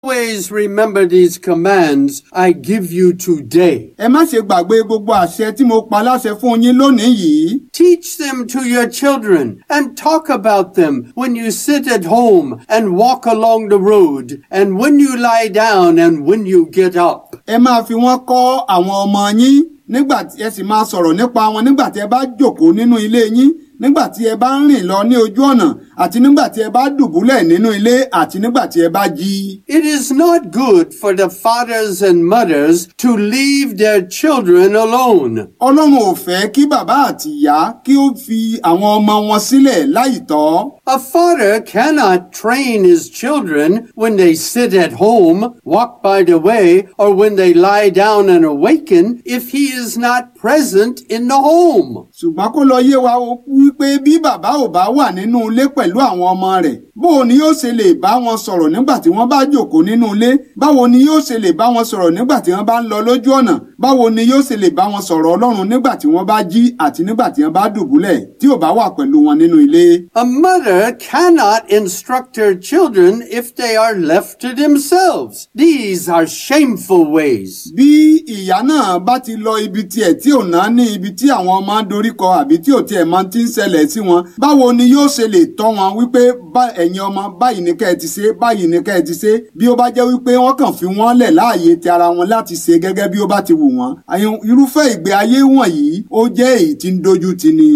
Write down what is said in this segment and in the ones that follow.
Always remember these commands I give you today. ẹ má ṣe gbàgbé gbogbo àṣẹ tí mo pa láṣẹ fún yín lónìí yìí. Teach them to your children and talk about them when you sit at home and walk along the road and when you lie down and when you get up. ẹ máa fi wọ́n kọ́ àwọn ọmọ yín nígbà tí ẹ sì máa sọ̀rọ̀ nípa wọn nígbà tí ẹ bá jókòó nínú ilé yín nígbà tí ẹ bá ń rìn lọ ní ojú ọ̀nà àti nígbà tí ẹ bá dùbúlẹ̀ nínú ilé àti nígbà tí ẹ bá jí. It is not good for the fathers and mothers to leave their children alone. ọlọ́run ò fẹ́ kí bàbá àti ìyá kí ó fi àwọn ọmọ wọn sílẹ̀ láìtọ́. A father cannot train his children when they sit at home, walk by the way, or when they lie down and awaken if he is not present in the home. ṣùgbọ́n kó lọ yé wa o wípé bí bàbá ò bá wà nínú ilé pẹ̀lú àwọn ọmọ rẹ̀ báwo ni yóò ṣe lè bá wọn sọ̀rọ̀ nígbà tí wọ́n bá jókòó nínú ilé báwo ni yóò ṣe lè bá wọn sọ̀rọ̀ nígbà tí wọ́n bá ń lọ lójú ọ̀nà báwo ni yóò ṣe lè bá wọn sọ̀rọ̀ ọlọ́run nígbà tí wọ́n bá jí àti nígbà tí wọ́n bá dùbúlẹ̀ tí ò bá wà pẹ̀lú wọn nínú ilé. A mother cannot instruct her children if they are left to themselves. These are shameful ways. bí ìyá náà bá ti lọ ibi tiẹ̀ tí ò ná ní ibi tí àwọn ọmọ ń doríkọ àbí tí ò tiẹ̀ máa ti ń ṣẹlẹ̀ sí wọn báwo ni yóò ṣe lè tọ́ wọn wípé bá ẹ̀yin ọmọ báyìí ní kẹ́ ẹ ti ṣe báyìí ní kẹ́ ẹ ti ṣe bí ó bá jẹ́ wípé wọ́n kàn fi wọ́n lẹ̀ láàyè ti ara wọn láti ṣe gẹ́gẹ́ bí ó bá ti wù wọ́n àyùn irúfẹ́ ìgbé ayé wọ̀nyí ó jẹ́ èyí tí ń dojú ti ni.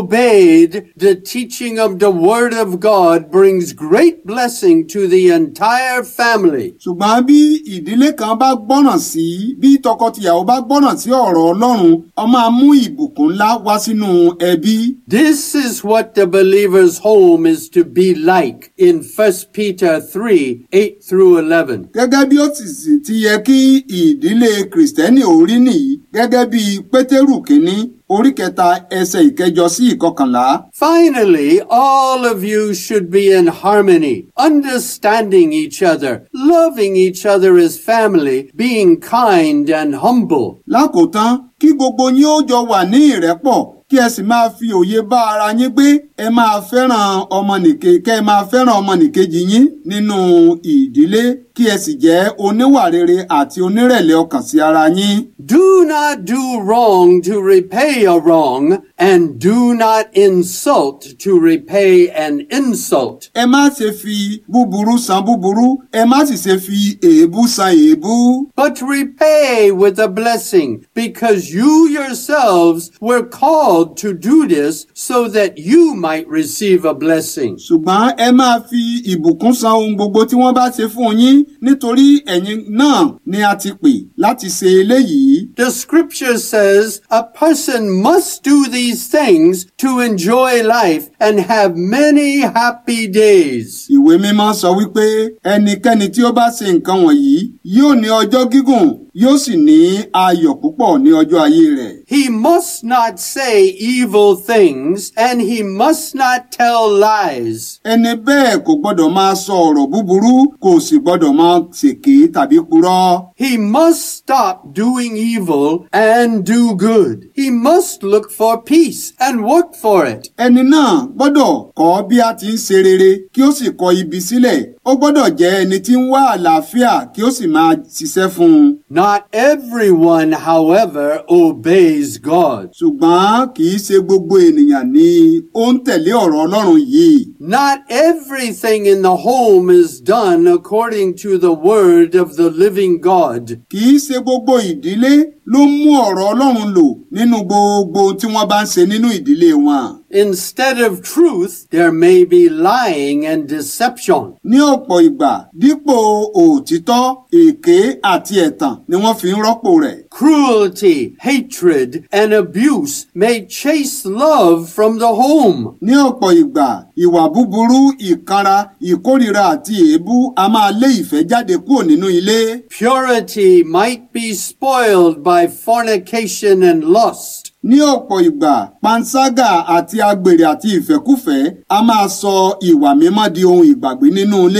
Obeyed, the teaching of the Word of God brings great blessing to the entire family. ṣùgbọ́n bí ìdílé kan bá gbọ́ràn sí bí tọkọtìyàwó bá gbọ́ràn sí ọ̀rọ̀ ọlọ́run ó máa mú ìbùkún ńlá wá sínú ẹbí. This is what the believer's home is to be like in 1 Peter 3 8 through 11. gẹ́gẹ́ bí ó sì sì ti yẹ kí ìdílé kìrìsìtẹ́nì orí nìyí gẹ́gẹ́ bí pétérù kínní orí kẹta ẹsẹ̀ ìkẹjọ sí ìkọkànlá. Finally, all of you should be in harmony, understanding each other, loving each other as family, being kind and humble. lákòótán kí gbogbo yín ó jọ wà ní ìrẹ́pọ̀ kí ẹ sì máa fi òye bá ara yín gbé ẹ máa fẹ́ràn ọmọnìke kẹ́ ẹ máa fẹ́ràn ọmọnìkejì yín nínú ìdílé kí ẹ sì jẹ́ oníwà rere àti onírẹ̀lẹ̀ ọkàn sí ara yín. Do not do wrong to repay a wrong, and do not insult to repay an insult. ẹ má ṣe fi búburú san búburú ẹ má sì ṣe fi èébú san èébú. But repay with a blessing, because you yourselves were called to do this so that you might receive a blessing. ṣùgbọ́n ẹ máa fi ìbùkún san ohun gbogbo tí wọ́n bá ṣe fún yín nítorí ẹ̀yin náà ni a ti pè láti ṣe eléyìí. The scripture says a person must do these things to enjoy life and have many happy days. ìwé mímọ́ sọ wípé ẹnikẹ́ni tí ó bá ṣe nǹkan wọ̀nyí yóò ní ọjọ́ gígùn yóò sì ní ayọ̀ púpọ̀ ní ọjọ́ ayé rẹ̀. He must not say evil things and he must not tell lies. ẹni bẹ́ẹ̀ kò gbọ́dọ̀ máa sọ ọ̀rọ̀ búburú kò sì gbọ́dọ̀ máa ṣèké tàbí purọ́. He must stop doing evil and do good. He must look for peace and work for it. ẹni náà gbọ́dọ̀ kọ́ bí a ti ń ṣe rere kí ó sì kọ ibi sílẹ̀ ó gbọ́dọ̀ jẹ́ ẹni tí ń wá àlàáfíà kí ó sì máa ṣiṣẹ́ fún un. Not everyone, however, obeys God. ṣùgbọ́n kì í ṣe gbogbo ènìyàn ni ó ń tẹ̀lé ọ̀rọ̀ ọlọ́run yìí. Not everything in the home is done according to the word of the living God. kì í ṣe gbogbo ìdílé ló mú ọ̀rọ̀ ọlọ́run lò nínú gbogbo tí wọ́n bá ń ṣe nínú ìdílé wọn. Instead of truth, there may be lying and deception. ní ọ̀pọ̀ ìgbà dípò òtítọ́ èké àti ẹ̀tàn ni wọ́n fi ń rọ́pò rẹ̀. Cruelty, hatred, and abuse may chase love from the home. ní ọ̀pọ̀ ìgbà ìwà búburú ìkanra ìkórìíra àti èébú a máa lé ìfẹ́ jáde kúrò nínú ilé. Purity might be spoiled by fornication and lust. ní ọ̀pọ̀ ìgbà panṣágà àti agbèrè àti ìfẹ́kúfẹ̀ẹ́ a máa sọ ìwà mímọ́ di ohun ìgbàgbé nínú ilé.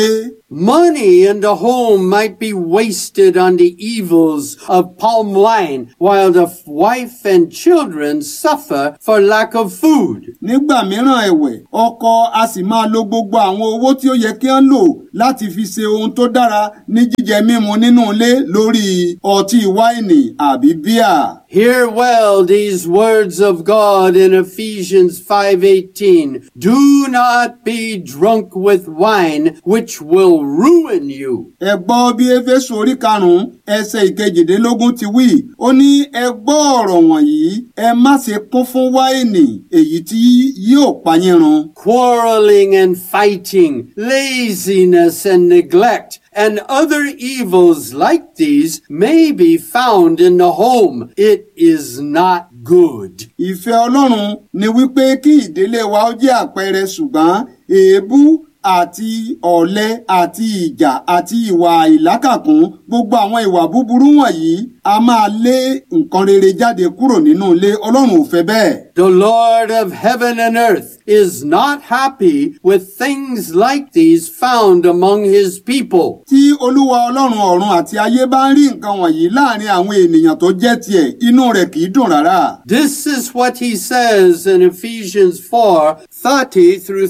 Money in the home might be wasted on the evils of palm wine while the wife and children suffer for lack of food. nígbà mìíràn ẹ̀wẹ̀ ọkọ a sì máa lo gbogbo àwọn owó tí ó yẹ kí wọ́n lò láti fi ṣe ohun tó dára ní jíjẹ mímu nínú ilé lórí ọtí wáìnì àbí bíà. Hear well these words of God in Ephesians 5:18. Do not be drunk with wine which will ruin you. ẹ gbọ́ bí éfésù orí karùn-ún ẹsẹ̀ ìkejìdínlógún ti wí ó ní ẹ gbọ́ ọ̀rọ̀ wọ̀nyí ẹ má ṣe kún fún wáìnì èyí tí yóò pa yín run. quarreling and fighting, laziness and neglect, and other evils like these may be found in the home. It is not good. ìfẹ́ ọlọ́run ni wípé kí ìdílé wa ó jẹ́ àpẹẹrẹ ṣùgbọ́n èébú àti ọ̀lẹ àti ìjà àti ìwà ìlákàkún gbogbo àwọn ìwà búburú wọ̀nyí a máa lé nǹkan rere jáde kúrò nínú ilé ọlọ́run ò fẹ́ bẹ́ẹ̀. The Lord of heaven and earth is not happy with things like these found among his people. tí olúwa ọlọ́run ọ̀run àti ayé bá ń rí nǹkan wọ̀nyí láàrin àwọn ènìyàn tó jẹ́ tiẹ̀ inú rẹ̀ kì í dùn rárá. This is what he says in Ephesians 4 30 through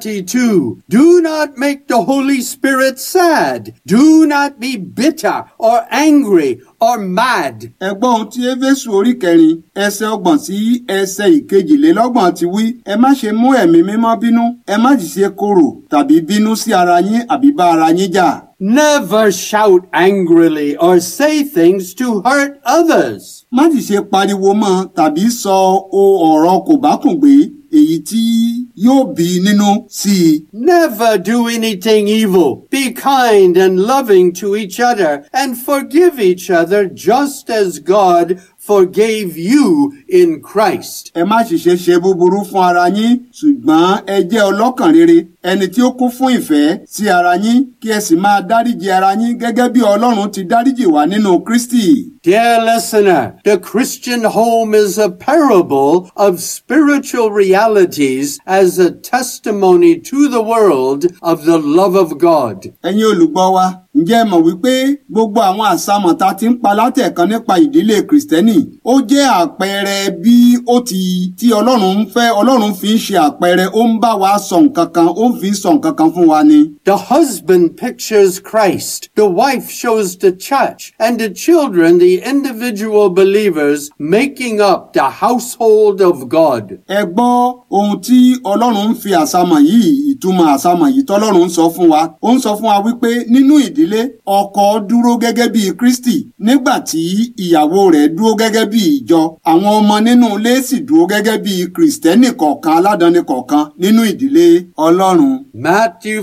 32. Do not make the Holy Spirit sad. Do not be bitter or angry or mad. ẹ gbọ́ ohun tí éfésù orí kẹrin ẹsẹ̀ ọgbọ̀n sí ẹsẹ̀ ìkejìlélọ́gbọ̀n ti wí ẹ má ṣe mú ẹ̀mí mímọ́ bínú ẹ má sì ṣe korò tàbí bínú sí ara yín àbí bá ara yín jà. Never shout angrily or say things to hurt others. má sì ṣe pariwo mọ́ tàbí sọ o ọ̀rọ̀ kò bá kùn gbé èyí tí yóò bí nínú sí i. Never do anything evil. Be kind and loving to each other and forgive each other just as God forgave you in Christ. ẹ má sì ṣe ṣe búburú fún ara yín ṣùgbọ́n ẹ jẹ́ ọlọ́kàn rere ẹni tí ó kún fún ìfẹ́ sí ara yín kí ẹ sì máa dáríji ara yín gẹ́gẹ́ bí ọlọ́run ti dáríjì wá nínú kristi. Dear listener, the Christian home is a parable of spiritual realities as a testimony to the world of the love of God. ẹ̀yin olùgbọ́ wa ǹjẹ́ ẹ mọ̀ wípé gbogbo àwọn àsámọ̀ tá a ti ń pa látẹ̀kan nípa ìdílé kìrìsìtẹ́nì ó jẹ́ àpẹẹrẹ bí ó ti tí ọlọ́run ń fẹ́ ọlọ́run fi ń ṣe àpẹẹrẹ ó ń bá wa sọ nǹkan kan ó ń fi sọ nǹkan kan fún wa ni. The husband pictures Christ, the wife shows the church, and the children the individual believers making up the household of God. ẹ gbọ́ ohun tí ọlọ́run ń fi àsámọ̀ yìí ìtumọ̀ àsámọ̀ yìí tọ́lọ́run ń sọ fún wa ó ń sọ fún wa wípé nínú ìdílé ọkọ dúró gẹ́gẹ́ bí kristi nígbà tí ìyàwó rẹ̀ dúró gẹ́gẹ́ bí ìjọ àwọn ọmọ nínú ilé sì dúró gẹ́gẹ́ bí kristẹni kọ̀ọ̀kan aládàáni kọ̀ọ̀kan nínú ìdílé ọlọ́run. Matthew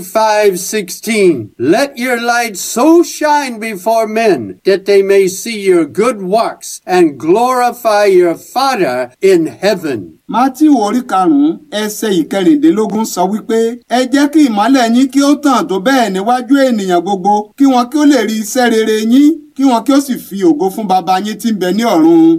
5:16 Let your light so shine before men that they may see your good works and glorify your Father in heaven. mátíù orí karùnún ẹsẹ̀ ìkẹrìndínlógún sọ wípé ẹ jẹ́ kí ìmọ́lẹ̀ yín kí ó tàn tó bẹ́ẹ̀ níwájú ènìyàn gbogbo kí wọn kí ó lè rí iṣẹ́ rere yín kí wọn kí ó sì fi ògo fún baba yín tí ń bẹ ní ọ̀run.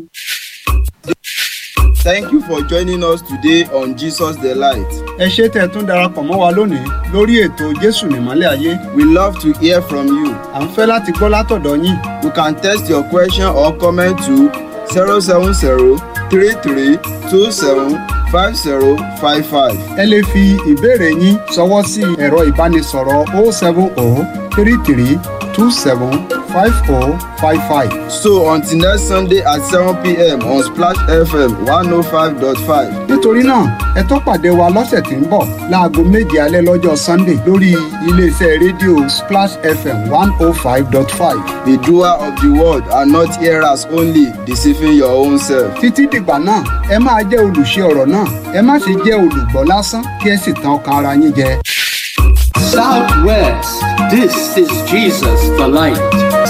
Thank you for joining us today on Jesus the Light. ẹ ṣé tẹ́ ẹ tún darapọ̀ mọ́ wa lónìí lórí ètò jésù nìmọ́lẹ̀ ayé We love to hear from you. à ń fẹ́ láti gbọ́ látọ̀dọ̀ yín You can text your question or comment to 070 33 27 5055. ẹ lè fi ìbéèrè yín ṣọwọ́ sí ẹ̀rọ ìbánisọ̀rọ̀ 070 33 27 5055. So until next Sunday at 7 p.m. on Splash FM 105.5. nítorí náà ẹ tó pàdé wa lọ́sẹ̀ tí ń bọ̀ láago méje alẹ́ lọ́jọ́ sunday lórí iléeṣẹ́ rédíò splash fm one oh five dot five. The doer of the word are not hearers only, deceiving your own self. títí dìgbà náà ẹ máa jẹ́ olùṣe ọ̀rọ̀ náà ẹ má ṣe jẹ́ olùgbọ́ lásán kí ẹ sì tan ọkàn ara yín jẹ. Southwest, this is Jesus the light.